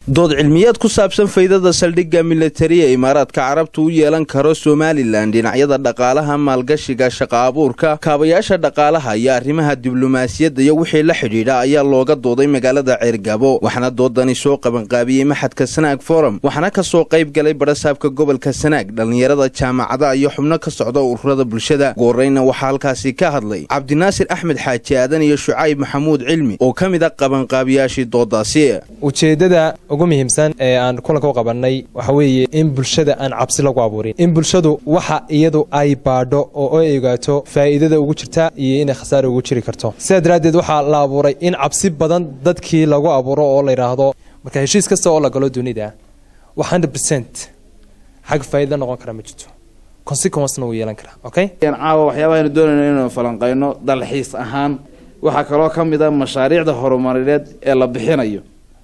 dood cilmiyeed ku saabsan faydada saldhigga militari ee imaaraadka carabta u yeelan karo somalilan dhinacyada dhaqaalaha maalgashiga shaqa abuurka kaabayaasha dhaqaalaha iyo arrimaha diblomaasiyadda iyo wixii la xidhiidha ayaa looga dooday magaalada ceergabo waxaana doodani soo qabanqaabiyey maxadka sanaag forum waxaana ka soo qayb galay barasaabka gobolka sanaag dhallinyarada jaamacadaha iyo xubno ka socda ururada bulshada ugu horreyna waxaa halkaasi ka hadlay cabdinaasir axmed xaaji aadan iyo shucayb maxamuud cilmi oo ka mid a qabanqaabiyaashii doodaasi ujeeddada ugu muhiimsan ee aan kulanka u qabannay waxa weeye in bulshada aan cabsi lagu abuurin in bulshadu waxa iyadu ay baadho oo ay ogaato faa'iidada ugu jirta iyo inay khasaare ugu jiri karto sidaa daraaddeed waxaa la abuuray in cabsi badan dadkii lagu abuuro oo la yidhaahdo marka heshiis kasta oo la galo dunida wax hundred percent xag faa'iida noqon kara ma jirto consequencena wuu yeelan karaa okay caawa waxyaabahaaynu doonayno inaynu falanqayno dalxiis ahaan waxaa kaloo ka mid a mashaariicda horumarineed ee la bixinayo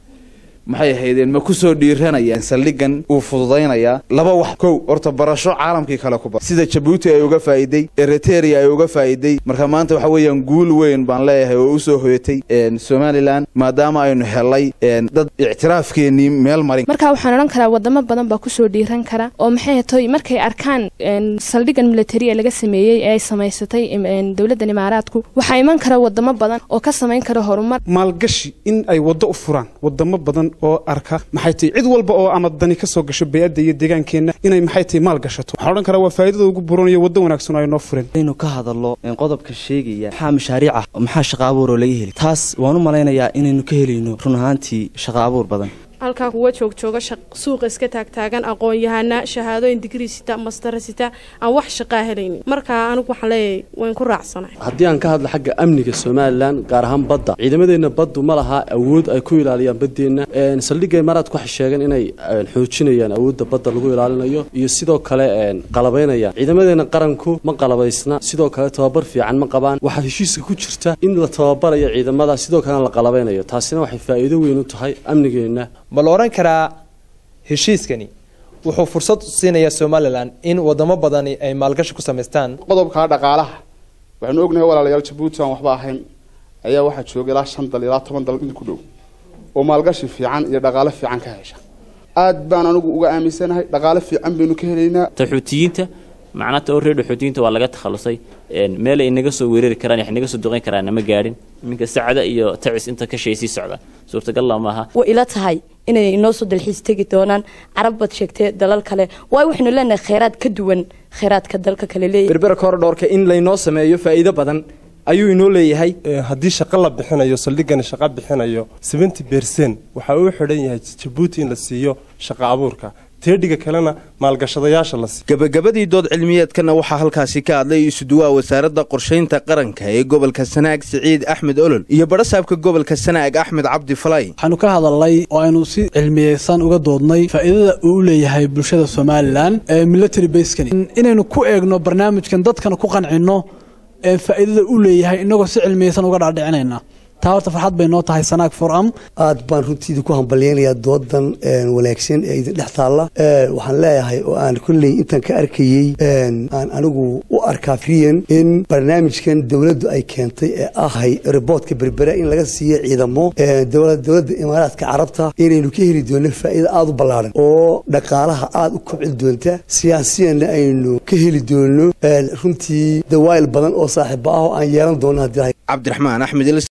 maxay ahaydeen ma kusoo dhiiranayaan saldhigan uu fududaynayaa laba wax kow horta barasho caalamkii kale ku bar sida jabuuti ay uga faa'iiday eritrea ay uga faa'iiday marka maanta waxa weeyaan guul weyn baan leeyahay oo usoo hoyatay somalilan maadaama aynu helay dad ictiraafkeenii meel marin marka waxaan odhan karaa wadamo badan baa kusoo dhiiran kara oo maxay hatoy markay arkaan saldhigan militari ee laga sameeyey ee ay samaysatay dowladdan imaaraadku waxaa iman kara wadamo badan oo ka samayn kara horumar maalgashi in ay waddo u furaan wadamo badan oo arka maxay tahay cid walba oo ama dani ka soo gasho bay-adda iyo deegaankeenna inay maxay tahay maal gashato waxaan odhan karaa waa faa'idada ugu buranayo waddo wanaagsan oo ay noo fureen inaynu ka hadallo qodobka sheegaya maxaa mashaariic ah maxaa shaqa abuur oo laga heli taas waan u malaynayaa inaynu ka helayno run ahaantii shaqa abuur badan halkaa kuwa joogjooga suuqa iska taagtaagan aqoon-yahana shahaadooyin digrii sita mastara sita aan wax shaqaa helaynin markaa anigu waxaan leeyahay wayn ku raacsanahay haddii aan ka hadlo xagga amniga somalilan gaar ahaan badda ciidamadeenna baddu ma laha awood ay ku ilaaliyaan baddeenna saldhigga imaaraadku waxay sheegeen inay xoojinayaan awoodda badda lagu ilaalinayo iyo sidoo kale qalabaynayaan ciidamadeenna qaranku ma qalabaysna sidoo kale tababar fiican ma qabaan waxaa heshiiska ku jirta in la tababarayo ciidamada sidoo kalena la qalabaynayo taasina waxay faa'iido weyn u tahay amnigeenna ma la odhan karaa heshiiskani wuxuu fursad siinayaa somalilan in wadamo badani ay maalgashi ku samaystaan qodobka dhaqaalaha waxaanu ognahay walaalayaal jabuuti aan waxba ahayn ayaa waxaa jooga ilaa shan dal ilaa toban dal in ku dhow oo maalgashi fiican iyo dhaqaalo fiican ka hesha aad baan anigu uga aaminsanahay dhaqaalo fiican baynu ka helaynaa taxuutiyiinta macnata oo reer dhaxuutiyiinta waa laga takhalusay meel ay naga soo weerari karaan wax naga soo duqayn karaan ma gaadhin iminka sacda iyo tacis inta ka shay sii socda suurtagalla maaha way ila tahay inay inoo soo dalxiis tegi doonaan carab baad sheegtee dalal kale waayo waxaynu leenahay kheyraad ka duwan kheyraadka dalka kale leeyahy berbera korodhoorka in laynoo sameeyo faa'iido badan ayuu inoo leeyahay haddii shaqo la bixinayo saldhigani shaqo bixinayo seventy bercent waxaa uu xidhan yahay jabuuti in la siiyo shaqo abuurka teedhiga kalena maalgashadayaasha la siiyo gebagabadii dood cilmiyeedkana waxaa halkaasi ka hadlay isuduwaha wasaaradda qorshaynta qaranka ee gobolka sanaag siciid axmed olol iyo barasaabka gobolka sanaag axmed cabdi falay waxaanu ka hadalnay oo aynu si cilmiyeysan uga doodnay faa'iidada uu u leeyahay bulshada somalilan ee military baskani inaynu ku eegno barnaamijkan dadkana ku qancinno faa'iidada u leeyahay inagoo si cilmiyeysan uga dhaadhicinayna taa horta farxad bay noo tahay sanaag foram aad baan runtiida ku hambalyaynayaa doodan wanaagsan ee idin dhex taalla waxaan leeyahay oo aan kolley intaan ka arkayey aan anigu u arkaa friyan in barnaamijkan dowladdu ay keentay ee ahay riboodka berbera in laga siiyo ciidamo dowladda imaaraadka carabta inaynu ka heli doono faa'iida aada u ballaaran oo dhaqaalaha aada u kobcin doonta siyaasiyanna aynu ka heli doono runtii dawaayil badan oo saaxiiba ah oo aan yeelan doono haddii cabdiraxmaan axmed